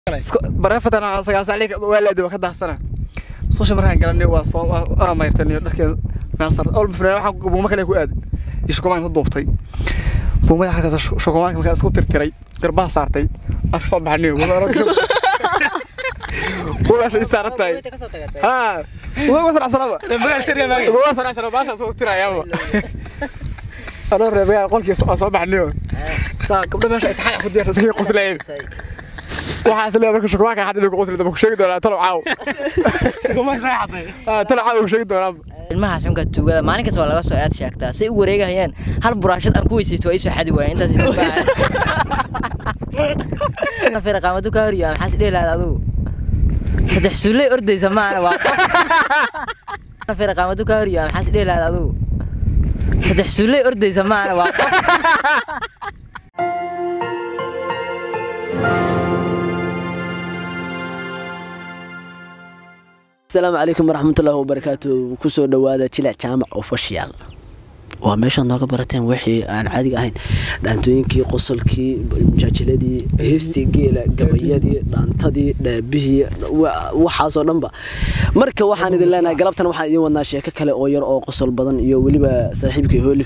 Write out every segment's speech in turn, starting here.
bareefatan sagaasaaliga waalaadi waa ka daahsana musqusha markaan galanay waa soo waa mayrtaniyo dharkeeda meel sar ol mafreen waxaan buuma kale ku aaday iyo shukumaan ku duubtay buumada xagta shukumaanka markaan isku tirtiray garbaha saartay aska soo baxaniyo buumaasha ii saaran tahay haa buuma waa saracsanaba buuma waa saracsanaba baashaa soo tirayaaba anoo reebayaa qolkii soo baxaniyo saa gabdho meesha ay taxay ku diyaarta iskaga qoslayeen waxaa isleeyahay marka shukumaanka xadida ku qosli daba ku sheegi doonaa talow caaw talow caaw ku sheegi doonaa ilmahaas xunka tuugada maalin kasta waa laga soo aad sheegtaa say u wareegahayaan hal buraashad aan ku weysaysto waa isoo xadi waaya intaas fira qaamadu ka horiyo maxaas dhihi lahayd adigu saddex suuley ordaysa maana waa qof fira qaamadu ka horiyo maxaas dhihi lahayd adigu saddex suuley ordaysa maana waa qof asalaamu calaykum waraxmatullaahi wabarakaatu kusoo dhowaada jilic jaamac official waa meeshaad nooga barateen wixii aan caadiga ahayn dhaantooyinkii qosolkii mujaajiladii heestii geela gabayadii dhaantadii dhaabihii waxaasoo dhanba marka waxaan idin leenahay galabtan waxaan idin wadnaa sheeko kale oo yar oo qosol badan iyo weliba saaxiibkii hoolif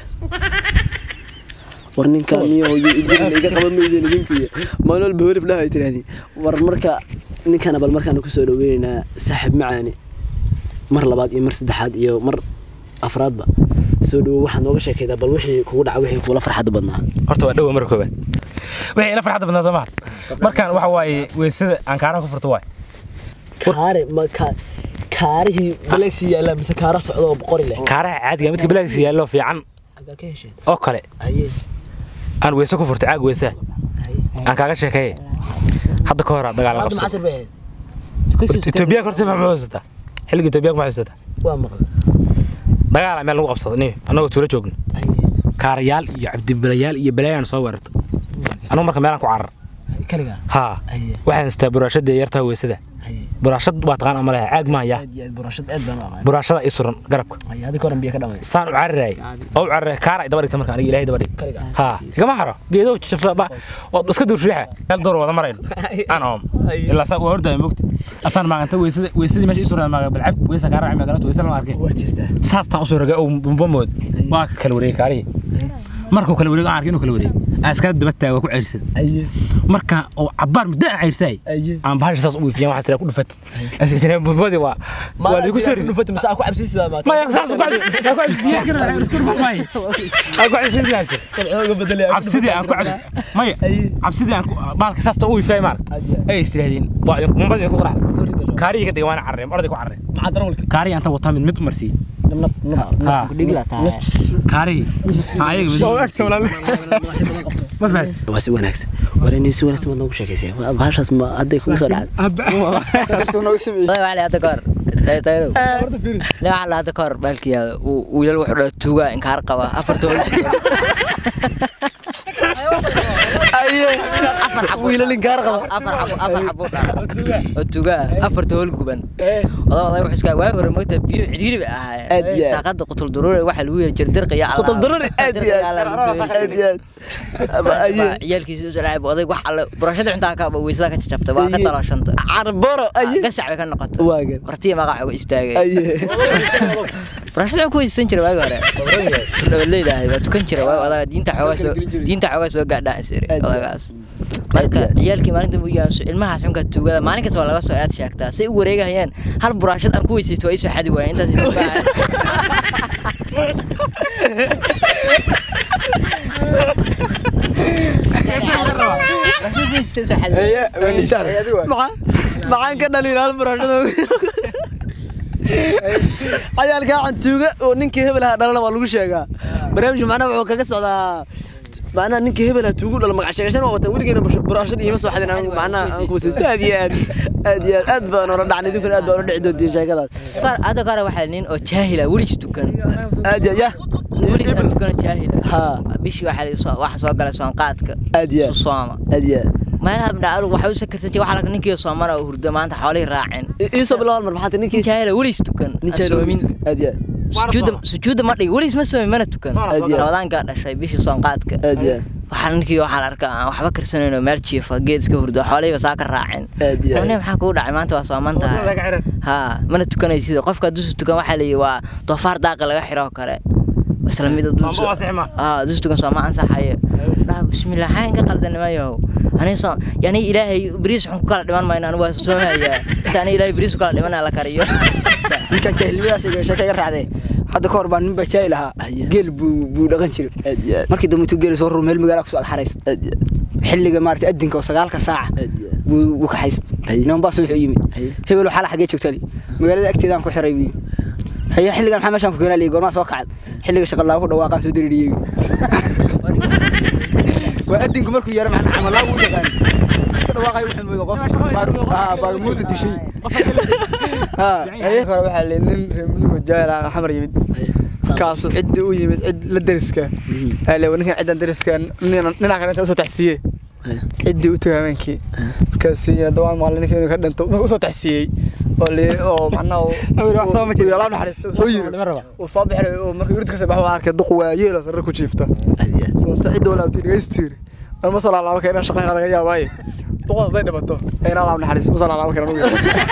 war ninkaan niyo iga qaba maydeen idinkuya maalin walba hoolif dhaha ay tirahdeen war marka ninkana bal markaan kusoo dhaweyneynaa saaxib macaani mar labaad iyo mar saddexaad iyo mar afraadba soo dhawo waxaad nooga sheekaydaa bal wixii kugu dhaca wixii kuula farxadda badnaa horta waa dhowa marka koobaad wixii ila farxadda badnaa soomaa markaan waxa waaye weysada aan kaaraha ku furto waay kaare ma ka kaarihii baleegsi yaallaa mise kaara socda oo boqori leh kaaraha caadiga midka bilaagisa yaallo fiican agaa ka hesheen oo kale aye aan weyse ku furtay caag weysaa aan kaaga sheekeeye hadda ka hor dagaal hadda qabsada macasir bay ahayd etoobiyaanka horta ma xusuusataa xilliga etoobiyaanka ma xusuusataa waa maqla dagaala meel lagu qabsada ni annagoo tuulo joogno aye kaarayaal iyo cabdibilayaal iyo balaayaan soo weerarta annagu marka meelaan ku carar kaligaa haa aye waxaan istaa buraashada yartaa weysada aye buraashad waa taqaan ama leha caag maayaa aad iyo aad burashad aad baan u aqaan buraashada ii suran garabka aye adiga horan biyo ka dhamay saan u cararaay oo u cararaay kaara ay daba dhigta marka aniga ilaahay daba dhig kaligaa ها كما حرو جيدو شفت با اسك دور شيحه مeel door wada marayn انا ام الا سا وردا موقت اصلا ما انت ويسد ويسد ماشي سوره ما بالعب ويسا كان راعي ما قالت ويسا ما arkay waa jirtaa saastan usoo raga oo bombomood waa kala wareeg kaari markuu kala wareeg aan arkay inuu kala wareeg aan iska daba taago ku ceyrsan aye marka oo cabaar muddo aan ceyrsay aye aan bahasha saas u fiican waxa tira ku dhufat asitana bombodi waa waa ligu soo rid dhufata mase aa ku cabsiisidaa maata ma ya saas ku cabsi ku cabsi biyo kara kurba may aan ku cabsi bilaas xooga bedelay cabsidii aan ku cabsi maya cabsidii aan baalka saasta u ifay maar ay istiraadeen waa mumbadii ku qarax kaariga ka dhigay waana carreem orday ku carreem maxaa darawalka kaari anta wata mid mid umarsi nab nab ha dhigla tahay kaari ayaga mid ma fahay waa si wanaagsan wareenii si wanaagsan baad noogu sheekaysay bahashaas ma hadday kugu soo dhacday wali hadda kahor taytaydow nin waxaa la hadda kahor baalkiyaada wiilal wuxuu dhala tuugaa inkaar qaba afarta hol afar xabo wiilal inkaar qaba afar xabo afar xabo dhala oo tuugaa afarta hol guban odaa oday wuxuu iskaa waagi hore moogta biyo cidhiidhi bay Aad iyo ahaayeen aad. saaqada qutul daruure waxaa lagu yeeri jiray dirqa iyo qutul daruri aad iyo aad aad iyo aad aye ciyaalkiisa u salaacay odayg wax alle burashada cuntaa ka weysada ka jabtay waa ka Aye. dalashanta carboro aye gasac bay ka noqotay waagan martiya magaca uga istaagay aye burashada wuxuu ku weysan jiray waagi hore surdhawaleyd ahay waa tukan jiray waagi odaga diinta xoogaa soo diinta xoogaa soo gaadhaan isiri Aad iyo aad. odagaas marka ciyaalkii maalinta u yaaso ilmahaas xunka tuugada maalin kasta waa laga soo aad sheegtaa say u wareegahayaan hal buraashad aan ku weysaysto waa isoo xadi waaya intaas maxaan ka dhalin hal burashada cayaalkaa cantuuga oo ninkii hebel ahaa dhalana waa lagu sheegaa barnaamijku macnaha wuxuu kaga socdaa macnaha ninkii hebel ahaa tuugu dhala magac sheegashan waa watan weligeena burashada iima soo xadin anigu macnaha aan kuwasaysto aad iyo aad aad iyo aad aad baa noola dhacnay idinkuna aad baa ula dhici doontiin sheekadaas hadda kahore waxaa nin oo jaahila weligis tukan aad iyo ya weligis aan tukano jaahila haa bishii waxaa waxa soo galay soonqaadka aad iyo aad sooma aad iyo aad meelaha midhaarug waxay u sakarsan jiray waxa la ninkii soomana oo hurdo maanta xoolihii raaceen iisoo bilaw mar maxaa ninkii jaahila weligis tukan nin aan jecel soomin aad iyo aad sujuudda sujuudda ma dhigi weligis ma soomin mana tukan Soona soo gala. ramadaankaa dhashay bishii soonqaadka aad iyo aad waxaa ninkii waxaa la arkaa aan waxba karsanayno meel jiifa geed iska hurdo xoolihiiba saa ka raacin Aad iyo aad. Wane maxaa kugu dhacay maanta waa sooman tahay haa mana tukanaysid qofka dusu tukan waxaa leeyahy waa doofaar daaqa laga xiro oo kale isla mid Soomba waa sixma. haa dus tukan sooma ansaxayo dhaa bismillah xaa inka qaldan niman yahow ani soo yani ilaahay bariis xun ku kala dhiman mayno anigu waa soomayaa inta ani ilaahay bariis ku kala dhimanaa la kariyo ninkan jaahilnimadaas iyo sheeka iga raacday hadda ka hor baan nin baa jaahil ahaa geel buu buu dhaqan jiray aad iyo aad markii dambe intuu geeli soo rur meel magaala kusoo alxarays aad iyo aad xilliga maarata adinka oo sagaalka saaca aad iyo aad buu buu kaxays Haye. niman baa subax u yimid Haye. hebel waxaa la xagee joogtaa li magaalada agteedaan ku xiray buu haye xilligan maxaa meeshaan ku keenaa li goormaa soo kacad xilliga shaqa laagu dhawaaqaan soo daririyey waa adinku markuu yeero macna camal laagu u yaqaan iska dhawaaqay wuxuu moodo qof aa baagamuuda dishay haa haye hore waxaa le nin reer mudugo jaahil ah xamar yimid kaasuu cidda u yimid cid la deriska ale ninkan ciddan deriska ninaa kale inta usoo taxsiiyey Haye. ciddii u tagay habeenkii markaasuu yidhi dawaan maalin ninka inuu ka dhinto markuu usoo taxsiiyey oo li oo macnaha Awir, wax soo ma jiro. alaab naxariista uu soo yiri Dhiman raba. uu soo bixinay oo markii wirid ka soo baxo waa arkay duq waayeelo sarre ku jiifta aad iyo aad soonta cidda walaabtay dhegaystu yiri an ma soo laalaabo keenan shaqayna laga yaabaaye duqood hadday dhibato ayna alaab naxariista ma soo laalaabo keenan ugu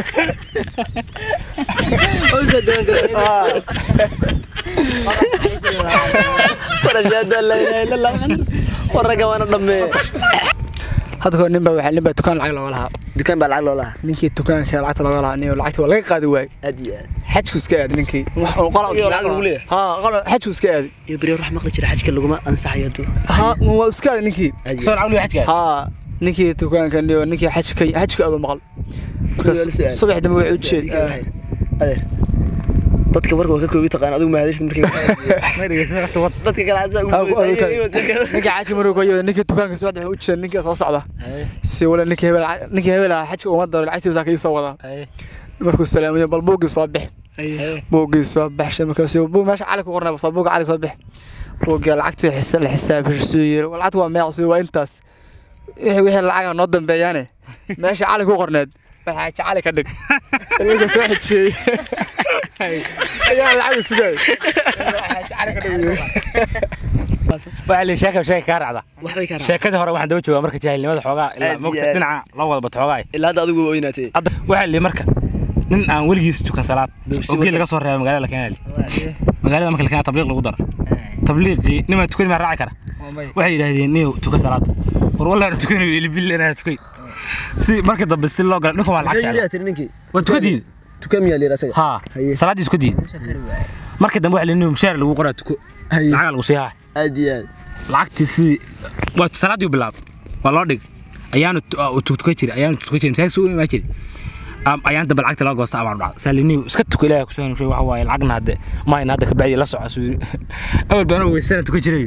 warashaada laa ilaaha illa allah waraga waana dhammee hadda kahor nin baa waxaa nin baa dukaan lacag looga lahaa dukaan baa lacag loo lahaa ninkii dukaanka lacagta looga lahaa nin lacagta waa laga qaadi waayey aad iyo aad xajku iska aadi ninkii oo qola Isagoo lacag lagu leeyahay? haa qola xajku iska aadi iyo beri wax maqli jira xajka laguma ansaxayo duu haa waa iska aadi ninkii aad iyo soo aad lacag lu xajka haa ninkii dukaanka iyo ninkii xajka xajka aadu maqal markaas Weli su'aal. subax dambe wuxuu u Su'aal, ii kala jeed hayn. adeer dadka warka waa ka koobi taqaan adigu mahadaysid markii dadka kale aad saa ugu ninkii xajka maruu iyo ninkii dukaanka subax dambe u jeed ninkii soo socda si wala ninkii hebel ninkii hebel ah xajka uma daro lacagtiisa ka soo wadaa markuu salaamayo bal buuggii soo bix buuggii soo baxshay markaasuu buu meesha cali ku qornay soo buugga cali soo bix buuggii lacagtii xisa la xisaabisho suu yiri lacagtu waa meeq suu waa intaas wixii wixii lacaga noo dambeeyaane meesha cali ku qorneed bal xaaji cali ka dhig ilmiga soo xijiyey ayaa lacag sugay xaaji cali ka dhig yiri waxaa la sheeka sheeka kaa raacda waxbay ka raacay sheekadii hore waxaan daba joogaa marka jaahilnimada xoogaa ilaa Aad iyo mogta aad. dhinaca loo wada bato xoogaa ilaa hadda adigu waa oynaatay hadda waxaa li marka nin aan weligiis tukan salaad Dugsi oo geel wada. laga soo reeba magaalada la keenali magaalada marka la keena tabliiq lagu daro tabliiqii nimaa tukani maa raaci kara waxay yidhaahdeen niyow tuka salaad war wallahi na tukanayo ilbil inaa tukay si marka dambe si loo gala dhinku waa lacag jecel tiri ninkii waa tukadiid tukaan miyaa layidhi asaga haa Haye. salaaddii tukadiid marka dambe waxaa leeyahay mushaar lagu qoraa tuko Haye. lacagaa lagu siihaa aad iyo aad lacagtii sidii waa salaaddii u bilaab waa loo dhig ayaanu tuktuka jiri ayaanu tuktuka jiri masaajid suu imaa jiri Am- ayaan dambe lacagta laga goosta amaan dhacda saaliniw iska tuka ilaahay kusoo hanushay waxa waaye lacagna hadde maayna hadda kabacdi la soco suu yiri awal baana weysana tuka jiray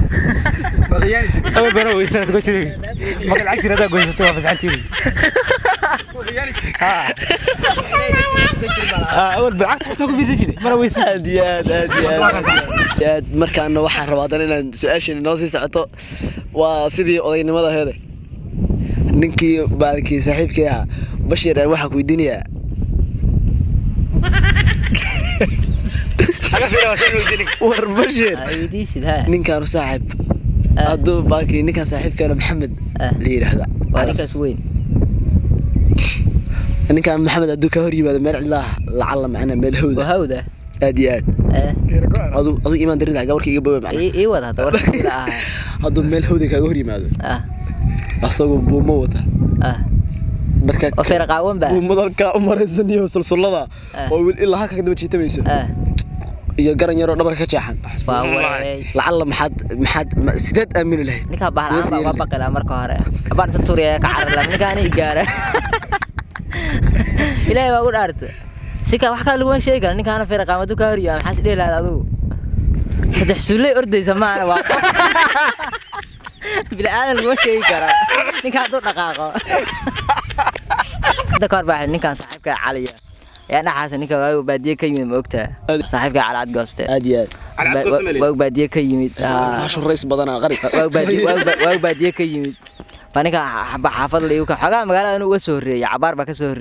awal baana weysana tuka jiray marka lacagtii haddaa goysato waa fasaxantiiri awal ba lacagta xataa ku fiirsan jiray mana weysan aad iyo aad aad iyo aad aad iyo aad markaana waxaan rabaa haddana inaan su-aashan inoo sii socoto waa sidii odaynimada heede ninkii baalkii saaxiibkii ahaa bashir aan waxaan ku weydiinayaa war bashir weydiisid ha ninkaanu saaxiib Ah. hadduu baalkii ninkaan saaxiibkaana maxamed Ah. la yidhaahda waa ninkaas weyn ninkaan maxamed hadduu ka hor yimaado meel cidlaa lacalla macna meel hawda waa hawda aad iyo aad adu adu imaan darin gabarka iga bowe macna ii wad hadda warka ila ahaa hadduu meel hawda kaaga hor yimaado ah asagoo buumo wata ah marka oo feer qaawan ba buumadalka u maraysan iyo sulsullada Ah. oo wil ilaa halka kadaba jiitamayso ah iyo garan yaroo dhabarka ka jeexan waa wareey lacalla maxaad maxaad ma- sideed aamini lahayd ninkaa Sidee bahlaan siyeeli baa lahayd? baqila marka hore abaan inta tuuriya ka cararla ninkaani gaara ilaahay waa ugu dhaarta si ka wax kaa laguma sheegi kara ninkaana feer qaamadu ka horiyaa maxaa is dhihi lahayd adigu saddex suulley ordaysa maana waa qof bilaadan laguma sheegi karo ninka hadduu dhaqaaqo hadda ka hor baa ninkaan saaxiibka caliya yaa dhaxaasa ninka waagu baadiye ka yimid ma ogtaa Adi- saaxiibka cali cad gooste aad iyo aad waagu baadiye ka yimid haa. baashu rays badanaa qari waagu baadiye ka yimid baa ninka xaba xaafad la igu ka xogaa magaalada inuu uga soo horreeyey cabaar baa ka soo horreeyey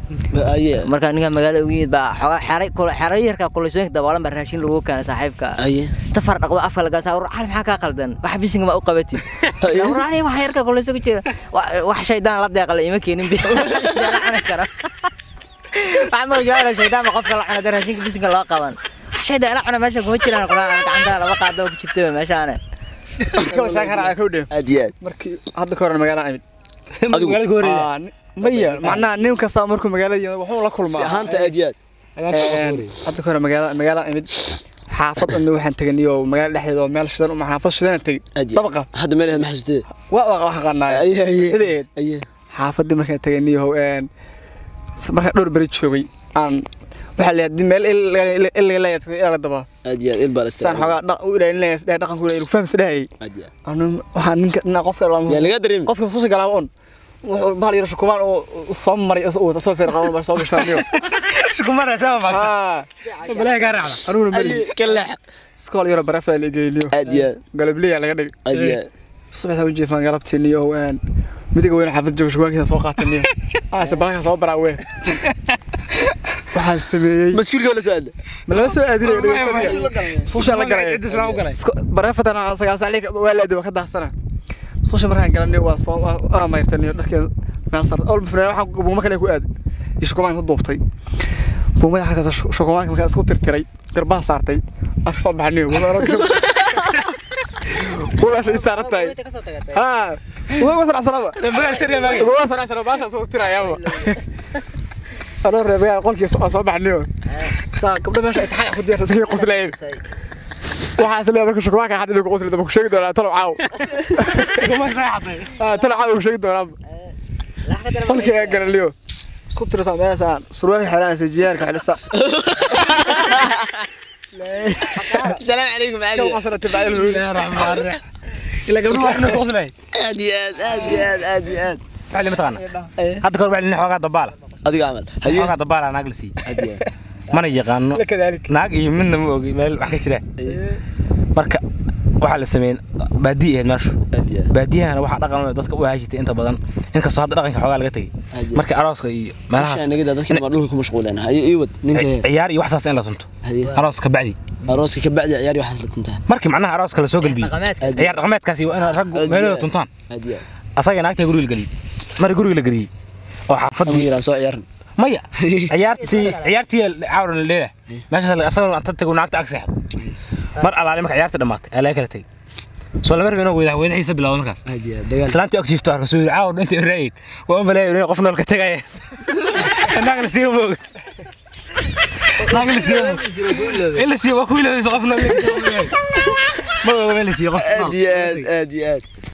aye marka ninka magaalada ugu yimid baa xogaa xeray kula xeray yarka kulaysoonka daboolan baa raashin lagu keenay saaxiibka aye tafar dhaqdo afka laga saa war cali maxaa kaa qaldan wax bisinga ma u qabatid waraani wax yarka kulayso ku jira Wa- wax shaydaan la deeqla ima keenin bi Shaydaan cuni karo waxaa maqli jira shaydaan ba qofka la cuna raashinka bisinga loo qaban wax shaydaan ila cuna meesha kuma jiraan quraan gacanta laba qaado ku jirta meeshaane kawa shaakara ka dheem aad iyo aad markii hadda ka hor magaalada imid Adigu- magaalada ka horeeya Aa, ni- maya macnaha nin kasta markuu magaalada yimid wuxuu la si kulmaa ahaanta aad iyo aad Een, hadda ka hore magaalada magaalada imid xaafad ina waxaan teganiyo magaalada dhexdeeda oo meel shidan uma xaafad shidan tegay aad iyo dabaqa hadda meel ma xasuustee waa waa wax qanaay aye aye xibeed aye xaafadii markaan teganiyo een markaan dhowr beri joogay aan waxaa leeyahay meel il laga leeyahay ila daba aad iyo aad il baa la saan xogaa dhaq u ilaalinaya sidee dhaqanku ilaalinaya fahmis dhahayay aad iyo aad anu waxaa ninka ninka qofka yaa laga dareemi qofka masuusha galaaba un wuxuu bahal yar shukumaan oo soo maray oo wata soo feer qaban bar soo gashtaniyo shukumara sama maagta haa balaahi kaa raacda anuguna mali aye ka leex iskool yaro barafaa la geeyniyo aad iyo aad galableya laga dhigay aad iyo aad subaxda u jeefaan galabtiiniyo een midiga weyn xaafad jooga shukumaankiisa soo qaataniyo aase balaka soo baraa wee waxaan sameeyey maskuulka wala soo aada ma lama soo aadinayo masuusha la galay Cidda islaam u galay. bareefatan sagaasaalika waa laadi waa ka daahsana masuusha markaan galaniyo waa soo waa mayrtaniyo dharkeen meel sarta olba fureen waxaan buuma kale ku aaday iyo shukumaanka ku duubtay buumada xataa shukumaanka markaan isku tirtiray garbaha saartay aska soo baxaniyo buumaasha ii saaran tahay haa waa wasar casaraba magaal sariya maagi waa wasar casaraba baasha soo tirayaaba anoo reebaya qolkii soo soo baxaniyo saa gabdho meesha ay taxay ku diyaartay iska qoslayeen waxaa isla marka shukumaanka xadid ku qoslayda ku sheegi doonaa talo caaw shukumar raaxatay ah talo caaw ku sheegi doonaa qolkii ay garaliyo isku tirsan meeshaan surwaal xiraanaysa jiyaarka xilisa السلام عليكم كم علي عصرة تبع له bismillahi raxmaan raxiim ila gabdhuhu waxna ku qoslay ادي اد ادي اد ادي اد waxli ma taqaana hadda kahor bacli nin xoogaa dabaala ادي عمل هي xoogaa dabaala naag la siiyey ادي mana yaqaano كذلك naag iyo midna ma ogi meel wax ka jira marka waxaa la sameeyey baadiye ahayd meeshu ادي baadiyahana waxaa dhaqan u ah dadka u haajitay inta badan inkastoo hadda dhaqanka xoogaa laga tegey Haye. marka arooska iyo meelahaas عشان نقدر ذكر ما دولك مشغولين هي ايوه نينك ciyaar iyo waxsaas in la tunto هي arooska bacdi اروسك كبعد عياري وحصلت انت markii macnaha arooska la soo galbiyey dhaqameedka ciyaar dhaqameedkaasi waa in raggu meelooda tuntaan ادي asaga naagta guriga la geliyey mari guriga la geliyey oo xaafadii امير سو عيارن maya ciyaartii ciyaartii cawran la leeyahay meeshaas asagoo anta tago naagta ag seexdo mar alaale marka ciyaartii dhammaatay ayaa laga kala tegey soo lama rabin inuu weydaha weydaxiisa bilaabo markaas ادي دغال islaantii og jiifto arka soo yiri caawa inta raayid waa u maleeyo inay qof nool ka tegaya naag la siiyo moog naag la siiyo in la siiyo waa ku ilaahay qof nool ma oga in la siiyo qof nool ادي ادي ادي